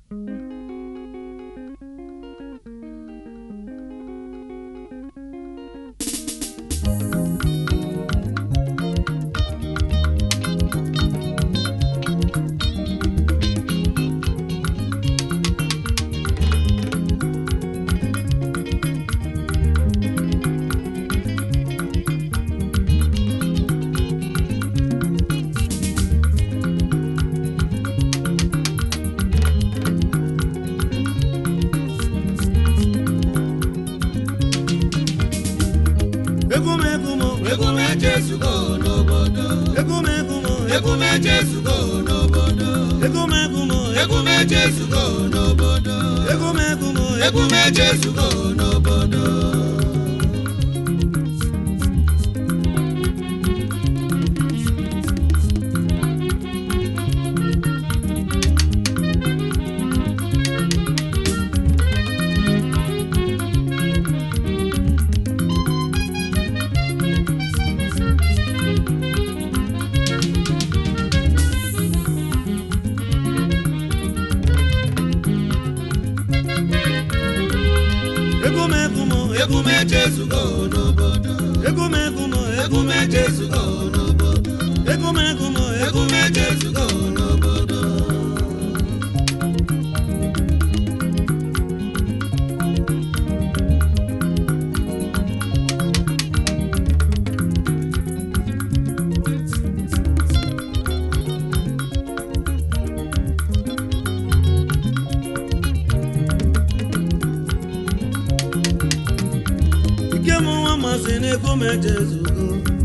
egwu m egwu m egwu m echezugo n'obodo egwu m egwu m egwu m echezugo n'obodo egwu m egwu m egwu m echezugo n'obodo egwu m egwu m egwu m echezugo n'obodo egwu m egwu m egwu m echezugo n'obodo egwu m egwu m egwu m echezugo n'obodo egwu m egwu m egwu m echezugo n'obodo ike m nwa masị na egwu m ejezugo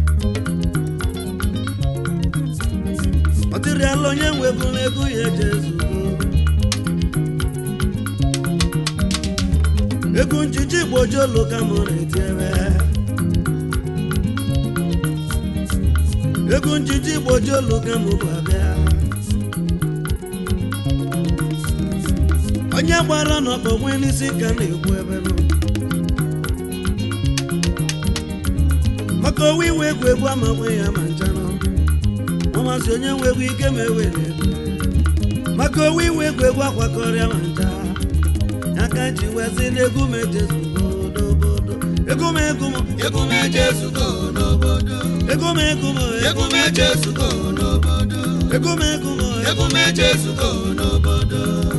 ọ dịrịala onye nwebu na egwu ya ejezugo egwu njiji gbojolu ka m na-etiere egwu njiji gbojolu ka m bụ abịa onye gbara n'ọkpọ nwee n'isi ka na-ekwu ebe nọ maka owe iwe egwu egwu amakwe ya ma nchanụ ọmasị onye nwe egwu ike ma ewere egwu maka owe iwe egwu egwu akwakọrịa ma ncha ya ka ji wezi n'egwu m ejezugo obodo egwu m egwu m egwu m echezugo n'obodo egwu m egwu m egwu m echezugo n'obodo egwu m egwu m egwu m echezugo n'obodo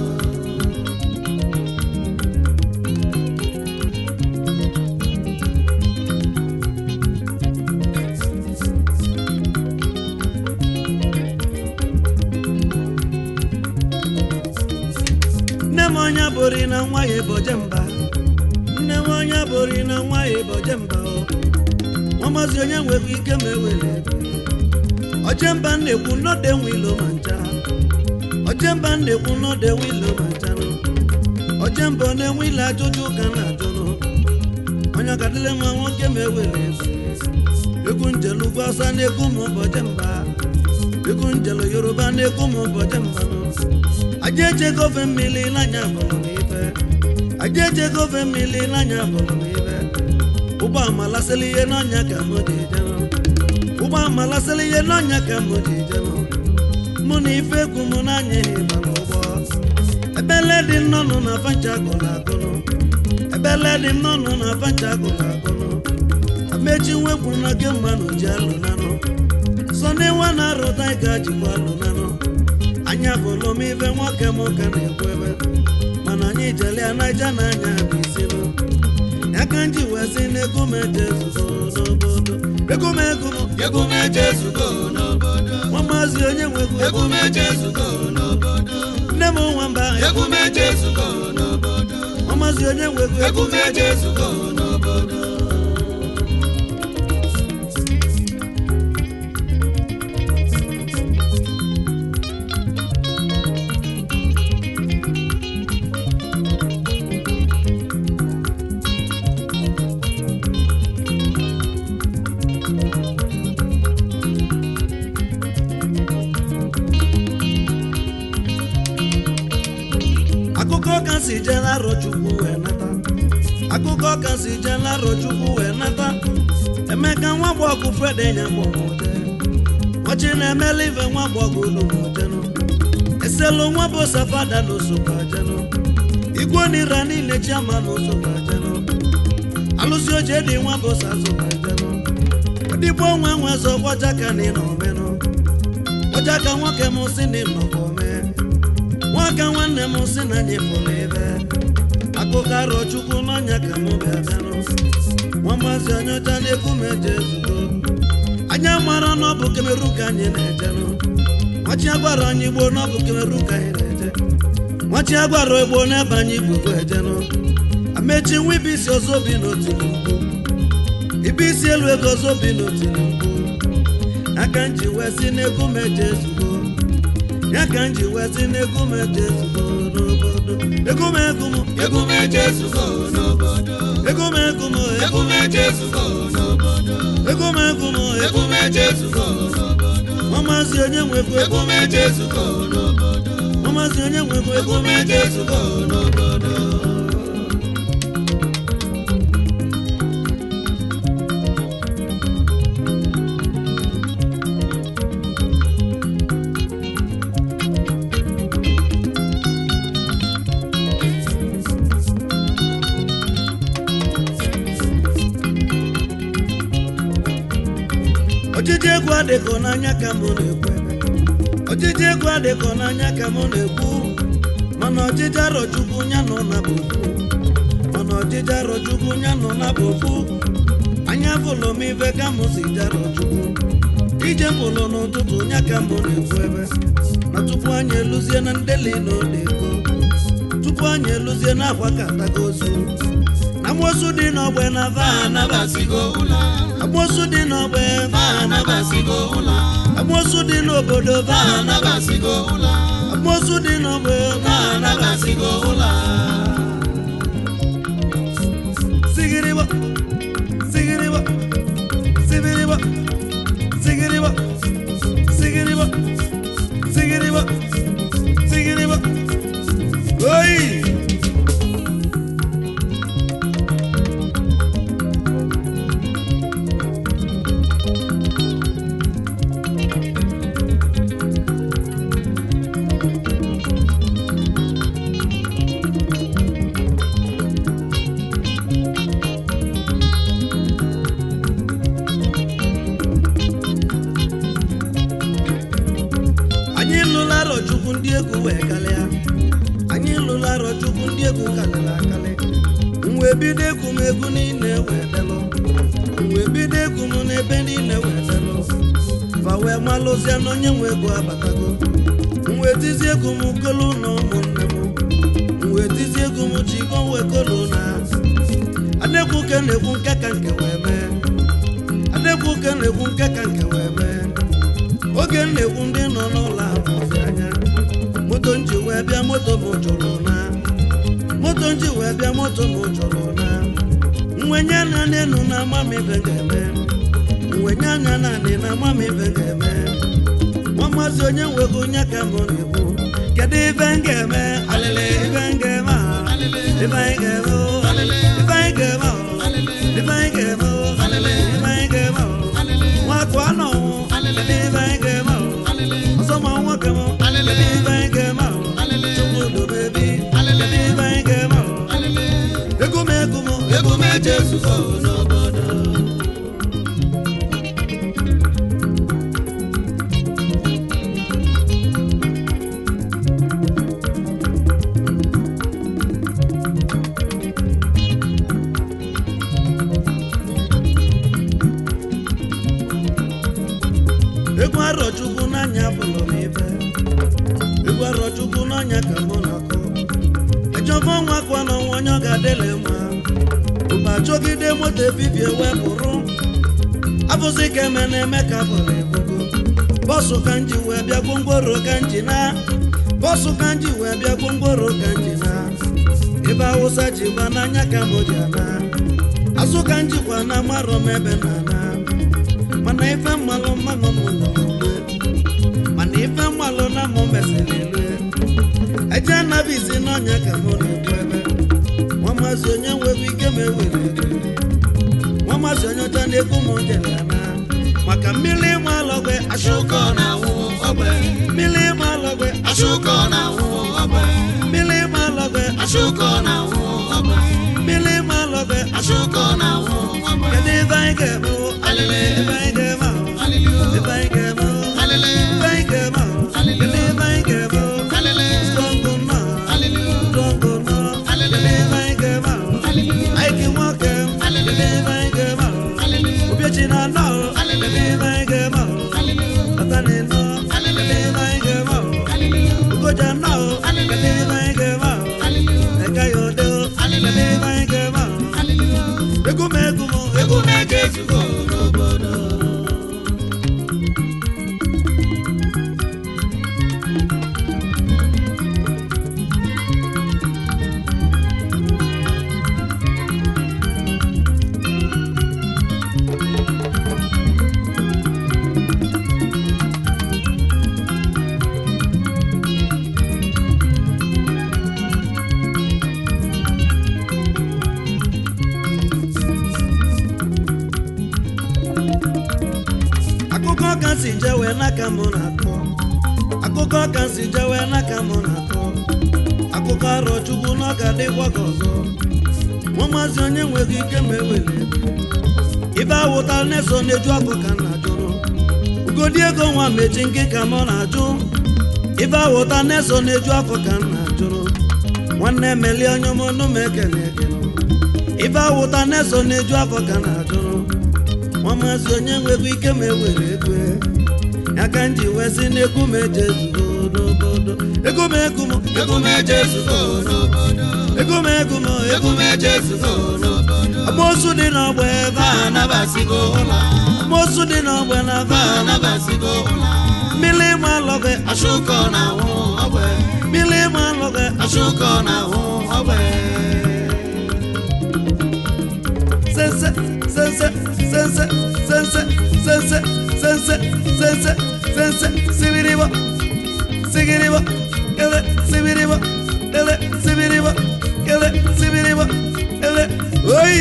nne m onye bụrụ na nwa ya eboje mba nne m onye bụrụ na nwa ya eboje mba o ọmasị onye nwekwa ike ma ewere ego ọjemba na-ekwu n'ọdụ enwe ilo ma ncha ọjemba na-ekwu n'ọdụ enwe ilo ma ncha nụ ọjemba ọ na-enwe ile ajụjụ ka na-ajụnụ onye ọkadịle nwa nwoke ma ewere ego egwu njelu ugwu ọsa na-ekwu m ụbọchị mba egwu njelu yoruba na-ekwu m ụbọchị mba nụ aja eje gofe mmiri n'anya bụrụ m ife aja eje gofe mmiri n'anya bụrụ m ife ụgbọ amalasịla ihe n'ọnya ka m ji jenụ ụgbọ amalasịla ihe n'ọnya ka m ji jenụ mụ na ife egwu m n'anya ịba n'ụgbọ ebele dị nnọnụ na fancha gụrụ agụnụ ebele dị nnọnụ na fancha gụrụ agụnụ amechi nwekwu na gị mmanụ ji alụ nanụ sọ na ịwa na-arụta ịga jikwa alụ nanụ anya bụlụ m ife nwoke m ka na-ekwu ebe mana anyị jelia naija na anya bụ isinụ ya ka m ji wee sị na ego m ejezuzo n'obodo ego m ego m egwu m echezugo n'obodo nwa maazị onye nwegwu egwu m echezugo n'obodo nne m nwamba egwu m echezugo n'obodo nwa maazị onye nwegwu egwu m echezugo n'obodo akụkọ ka si jee n'arọ chukwu wee nata akụkọ ka si jee n'arọ chukwu wee nata emeka nwa gbọgụ fred nya gbọmụje ọchị na-emela ife nwa gbọgụ ulumojenụ iselu nwa bụ safada n'osokwa jenụ igwe n'ira niile chiama n'osokwa jenụ alụsị oche dị nwa bụ sazokwa jenụ dịgbo nwa nwe zọ gbajaka na ịnọ omenụ gbajaka nwoke m si na ịnọkọ mee nwaka nwanne m si na anyị fụrụ ebe akụkọ arọ chukwu n'ọnya ka mụ bịa bịanụ nwa maazị onye ọcha na-ekwu m eje ezugo anya mara na ọ bụ kemeru ka anyị na-ejenụ nwachi agwara anyị gboo na ọ bụ kemeru ka anyị na-eje nwachi agwara egbo n'ebe anyị gugu ejenụ amechi nwa ibe isi ọzọ bi n'otu n'ugwu ibe isi elu ego ọzọ bi n'otu n'ugwu aka nji wee si n'egwu m eje ezugo ya ka nji wee si n'egwu m eje ezugo n'obodo egwu m egwu m egwu m eje ezugo n'obodo egwu m egwu m egwu m eje ezugo n'obodo egwu m egwu m egwu m eje ezugo n'obodo nwa maazị onye nwekwa egwu m eje ezugo n'obodo nwa maazị onye nwekwa egwu m eje ezugo n'obodo ojiji egwu adịkọ n'anya ka mụ na-ekwu ebe ojiji egwu adịkọ n'anya ka mụ na-ekwu mana ọjịji arọchukwu ya nọ na bụ ofu mana ọjịji arọchukwu ya nọ na bụ ofu anya bụlụ m ife ka mụ si jara chukwu ije bụlụ n'ụtụtụ ya ka mụ na-ekwu ebe na tupu anyị eluzie na ndeli na odeko tupu anyị eluzie na akwa katago ozu na mmosu dị n'ọgbe na va anabasigo ụla amosu dị n'ọgbe va anabasigo ụla amosu dị n'obodo va anabasigo ụla amosu dị n'ọgbe va anabasigo ụla sigiriba sigiriba sibiriba sigiriba sigiriba sigiriba sigiriba oyi anyị lụla arọ chukwu ndị egwu wee kalịa anyị lụla arọ chukwu ndị egwu kalịla akalị mwe bido egwu m egwu niile wee delụ mwe bido egwu m n'ebe niile wee delụ fa wee malụzie na onye nwe egwu abatago mwe tizi egwu m kolu na ụmụnne m mwe tizi egwu m ji ibo wee kolu na adekwu ke na-ekwu nke ka nke wee mee adekwu ke na-ekwu nke ka nke wee mee oge m na-ekwu ndị nọ n'ụlọ ahụzi anya moto nji wee bịa moto m jụrụ na moto nji wee bịa moto m jụrụ na nwenye anya n'elu na ama m ibe ga-eme nwenye anya naanị na ama m ibe ga-eme nwa maazị onye nwego onye ka m na-ekwu kedu ibe m ga-eme alịlị ibe m ga-eme a ibe anyị ga-eme o ibe anyị ga-eme o ibe anyị ga-eme o ibe anyị ga-eme o nwakụ anọ kedu ibe anyị ga-eme o ọzọ ma nwoke m kedu ibe anyị ga-eme o chukwu dobebi kedu ibe anyị ga-eme o ego m ego m egwu m eje ezugo n'obodo egwu arọchukwu n'anya bụrụ m ibe egwu arọchukwu n'anya ka mụ na-akọ ejọba ọnwa kwa n'ọnwa onye ọ ga-adịle mma mgbe achọgide moto ebibie wee pụrụ abụzi ka eme na-eme ka bụrụ ebugo bọsụ ka nji wee bịa gwongworo ka nji na bọsụ ka nji wee bịa gwongworo ka nji na ebe awụsa ji gba n'anya ka mụ ji ana azụ ka njikwa na amarọ m ebe na ana mana ife mmalụ mmanụ m nọlue mana ife mmalụ na mụ mesịrị lue eje anabizi n'ọnya ka mụ na-ekwu ebe nwa maazị onye nwere ike ma ewere ego nwa maazị onye ọcha na-ekwu m jere ya na maka mmiri ịma alọgwe Ashuko na wụ ogbe. mmiri ịma alọgwe Ashuko na wụ ogbe. mmiri ịma alọgwe Ashuko na wụ ogbe. mmiri ịma alọgwe Ashuko na wụ ogbe. kedu ebe anyị ga-eme o? Alele. ebe anyị ga-eme o? Alele. ebe anyị ga-eme o? Alele. ebe anyị ga-eme o? kedu ebe anyị ga-eme o? Alele. strong nọ Alele. strong nọ kedu ebe anyị ga-eme o? Alele. anyị gị nwoke kedu ebe anyị ga-eme o? Alele. Obiechi na anọ o kedu ebe anyị ga-eme o? Alele. Atani nọ kedu ebe anyị ga-eme o? Alele. Ugoja nọ o kedu ebe anyị ga-eme o? Alele. Ega ya ode o kedu ebe anyị ga-eme o? Alele. egwu m egwu m egwu Egwu na-eje ezugo n'obodo. akụkọ ka si jewe n'aka m na-akọ akụkọ ka si jewe n'aka m na-akọ akụkọ arọ chukwu na ọ ga-adịkwa ka ọzọ nwa maazị onye nweghị ike ma ewele ibe awụta na-eso na-eju ọkụ ka m na-ajụrụ ugodi ego nwa mechi nke ka m na-ajụ ibe awụta na-eso na-eju ọkụ ka m na-ajụrụ nwanne melie onye ọmụnụ m ekene ekene ibe awụta na-eso na-eju ọkụ ka m na-ajụrụ nwa maazị onye nwekwa ike ma ewere ego ya ka m ji wee sị na egwu m eje zugo n'obodo ego m egwu m Egwu na-eje ezugo n'obodo. ego m egwu m Egwu egwu m na-eje ezugo n'obodo. amosu dị n'ọgba ebe Va a anabasigo ụla. amosu dị n'ọgba na Va va anabasigo ụla. mmiri ịma alọgwe Ashuko na wụ ogbe. mmiri ịma alọgwe Ashuko na wụ ogbe. sense sense sense sense sense sense sense sense sibiribo sigiribo ele sibiribo ele sibiribo ele sibiribo ele oyi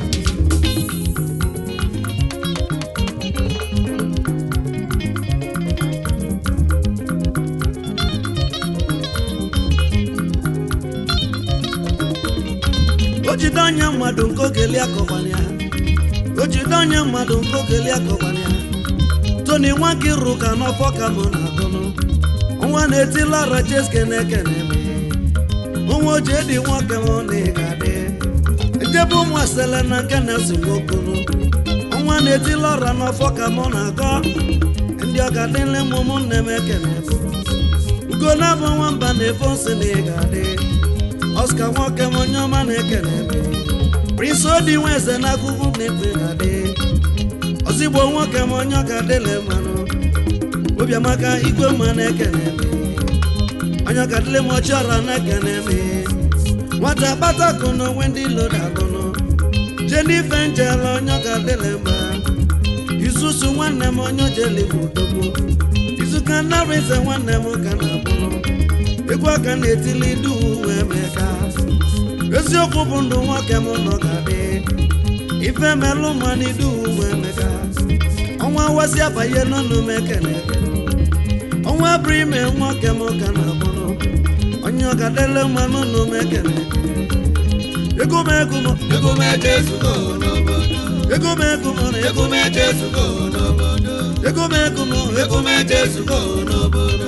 o jide anya mmadụ nke ogeli akọkwara ya o jide anya mmadụ nke ogeli akọkwara ya toni nwa gị rụ ka n'ọfọ ka mụ na-agụnụ nwa na-etila rajeske na-ekene m nwa oji edi nwoke m na ịga dị ejebe ụmụ asele na nke na-esi nwokunu nwa na-etila ọra n'ọfọ ka mụ na-agọ ndị ọga dịle m ụmụnne m ekene m ugo na-abụ nwamba na-efe nsị na ịga dị Oscar nwoke m onye ọma na-ekele m Prince Odi nwa eze n'akụkụ na-efe ga-adị ozigbo nwoke m onye ọka dịle mmanụ obiamaka igwe mma na-ekele m onye ọka dịle m ọchịọra na-ekele m nwata kpatakụ na onwe ndị lodagụnụ Jennifer Njela onye ọka dịle mma Isusu nwanne m onye ojeli bụ odogbo izuka nnarize nwanne m ka na-abụrụ egwu aka na-etili duu wee meka eziokwu bụ ndụ nwoke m nọ ga-adị ife melụ mmanụ duu wee meka ọnwa wasị abanye n'ọnụ m ekene ọnwa bụrụ ime nwoke m ka na-abụrụ onye ọgadele mmanụ nụ m ekene ego m ego m Egwu na-eje ezugo n'obodo. ego m ego m Egwu na-eje ezugo n'obodo. ego m ego m Egwu na-eje ezugo n'obodo.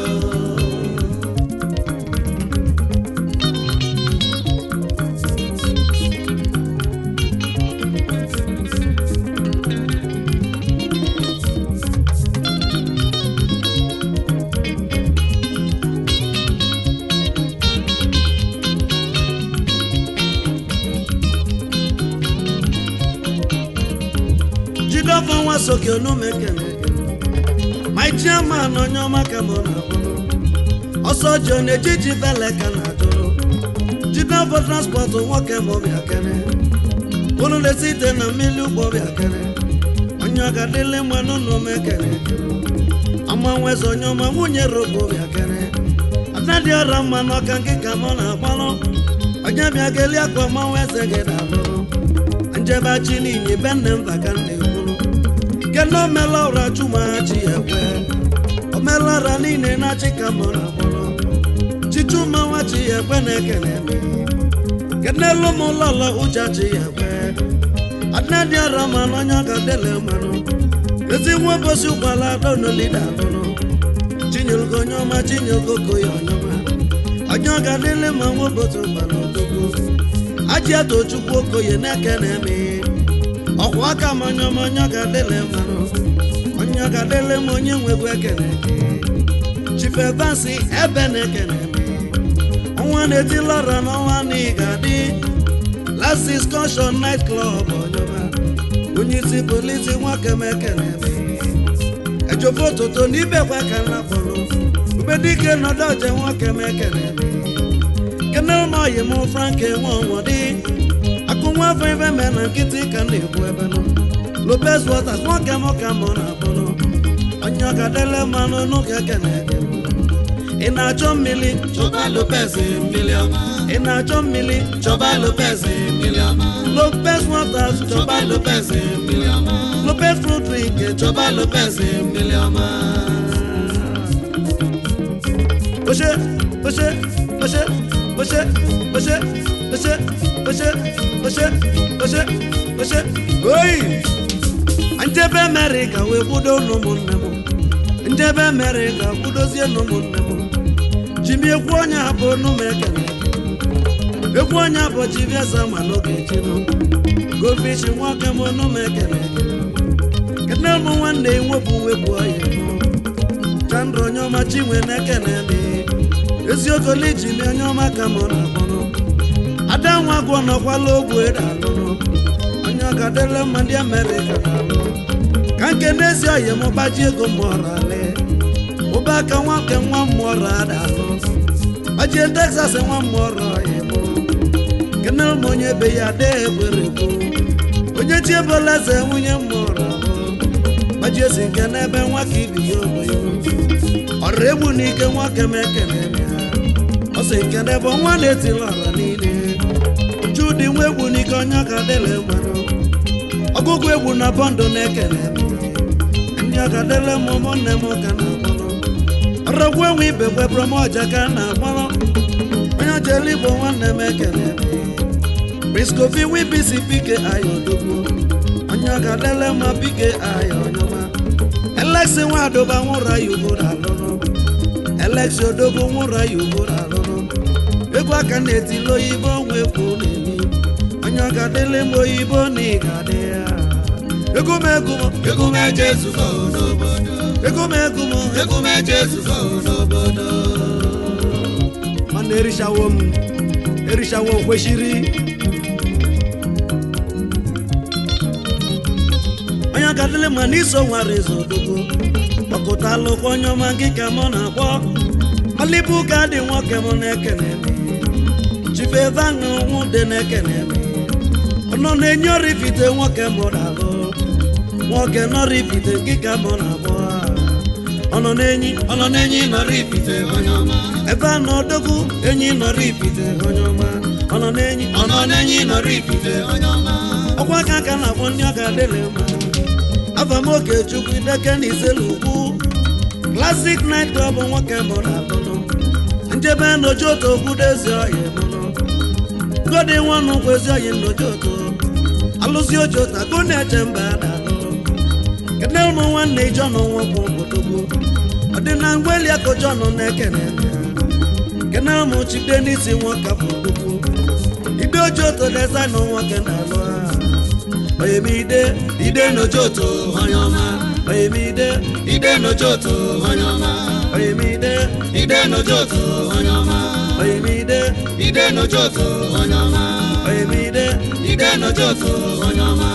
jidọfọ nwa soke onume kene my chairman onye ọma ka mụ na-abụrụ ọsọ ji ọ na-ejiji bele ka na-ajụrụ jidọfọ transpọtụ nwoke m bịa kene unu na-esi ite na mmiri ụgbọ bịa kene onye ọga dịle mmanụ n'ume kene amanweze onye ọma nwunye robo bịa kene adadị ọra mma n'ọka nke ka mụ na-agbalụ onye bịa geli akwa manweze gị na-alụrụ njebe chi niile be nne mba ka nna ekwuru kena omela ụra chumachi ekwe omela ụra niile na-achị ka mụ na akpọrọ chichumanwachi ekwe na-ekene eme kenelu m ụlọlọ ụjachi ekwe adịnadị ọra ma n'onye ọga dele mmanụ ezigbo ụbọchị ụgbala donolida alụrụ chinyelgo onye ọma chinyelgoko ya ọnyọma onye ọga dele ma nwa ụbọchị ụgbala odogwu aji ato chukwu okoye na-eke na-eme ọkwa aka m onye ọma onye ọga dele mmanụ onye ọga dele m onye nwegwu ekene chife vansi ebe na-ekene ọnwa na-etila ọra n'ọnwa na ị ga-adị last discussion night club ọnyọba onye isi polisi nwoke m ekene ejofe ụtụtụ na ibekwa ka nna kpọrọ ubedike nọdụ ọje nwoke m ekene kene ụmụoyi m frank enwe ọnwọdị akụ nwa afọ ife me na nkịtị ka m na-ekwu ebe nọ lopez waters nwoke m ka mụ na akpọrọ onye ọka dele mmanụ n'ụka ekene ị na-achọ mmiri chọba lopez mmiri ọma ị na-achọ mmiri chọba lopez mmiri ọma lopez waters chọba lopez mmiri ọma lopez fruit drink chọba lopez mmiri ọma Oṣé, oṣé, oṣé, oṣé, oṣé, oṣé, oṣé, oṣé, oṣé, oṣé. Oyi! Njebe Amerịka wee kwudo n'ụmụnne m. Njebe Amerịka kwudozie n'ụmụnne m. Jimi ekwu onye abụ n'ụmụ ekele. Ekwu onye abụ Chivieza ma n'oge chino. Gofish nwoke m n'ụmụ ekele. Kene m nwanne nwepụ wepụ ọya mụ. Chandra onye ọma chinwe na-ekene dị eziokwu lijili onye ọma ka mụ na akpọrọ ada nwa gwọ nọkwala ogwu ede alụrụ onye ọga dele mma ndị amerịka na-alụ ka nke n'ezi oyi m gbaji ego mmụọrọ ale ụba aka nwoke nwa mmụọrọ ada alụ gbajie texas nwa mmụọrọ oyi mụ kenere m onye be ya de egbere egbu onye chi ebola eze nwunye mmụọrọ alụ gbajie si nke n'ebe nwa ka ibi ya ogbenye ọrụ egbu n'ike nwoke m ekene ya ọ sị nke n'ebe nwa na-etila ọra niile chudi nwa egbu n'ike onye ọka dele mmanụ ọgụgụ egbu na bọndụ na-ekene m ndị ọka dele m ụmụnne m ka na-akpọrọ ọrọgwu enwe ibe kwebụrụ m ọja ka na-akpọrọ onye ọja eluigbo nwanne m ekene m briskofi wibisi pike aya odogwu onye ọka dele ma pike aya ọnyọma Alexi nwadoba nwụra ya ugboro alụrụ Alexi odogwu nwụra ya ugboro alụrụ egwu aka na-etili oyibo nwe kwu na-emi onye ọ ga-adịle m oyibo na ị ga-adị ya ego m ego m egwu m eje ezugo n'obodo ego m ego m egwu m eje ezugo n'obodo mana erichawo m erichawo m kwesịrị onye ọ ga-adịle ma n'iso nwara ezo odogwu kpọkụta alụkwa onye ọma gị ka mụ na-akpọ malibu ka dị nwoke m na-ekene m chifevanụ nwụ dị na-ekene m ọnọ na-enye ọrifite nwoke m na-alụ nwoke nọrifite gị ka mụ na-akpọ ọnọ na-enyi ọnọ na-enyi nọrọ ipite onye ọma ebe a nọ odogwu enyi nọrọ ipite onye ọma ọnọ na-enyi ọnọ na-enyi nọrọ ipite onye ọma ọkwa aka aka na-akpọ ndị ọka dịrị mma afamoke chukwu ideke na iselu ugwu klasik nait klọb nwoke mụ na alụnụ njebe nnoji otu okwudo ezi ọhịa mụnụ godi nwanụ kwa ezi ọhịa nnoji otu alụzi oji otu akụ na-eche mba da alụ kene ụmụ nwanne ijọn nwokwu odogwu ọdịna mgbeli akụ jọn na-ekene ya kene ụmụ chide n'isi nwoke afọ odogwu ide oji otu dezaịnụ nwoke na-alụ ha oyemide ide n'ojoto onye ọma oyemide ide n'ojoto onye ọma oyemide ide n'ojoto onye ọma oyemide ide n'ojoto onye ọma oyemide ide n'ojoto onye ọma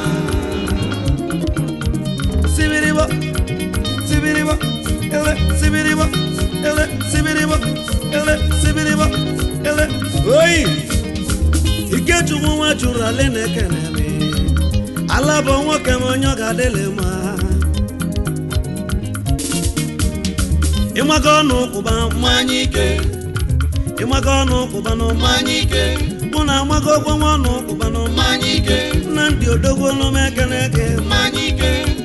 sibiribo sibiribo ele sibiribo ele sibiribo ele sibiribo ele oyi ikechukwu nwa chụrụ ale na-ekene m ala bụ nwoke m onye ọ ga-adịlị mma ịmaga ọnụ kwụba mmanya ike ịmaga ọnụ kwụba n'ụma mmanya ike mụ na amaga ogbo nwa ọnụ kwụba n'ụma mmanya ike nna ndị odogwu n'ụma ekene eke mmanya ike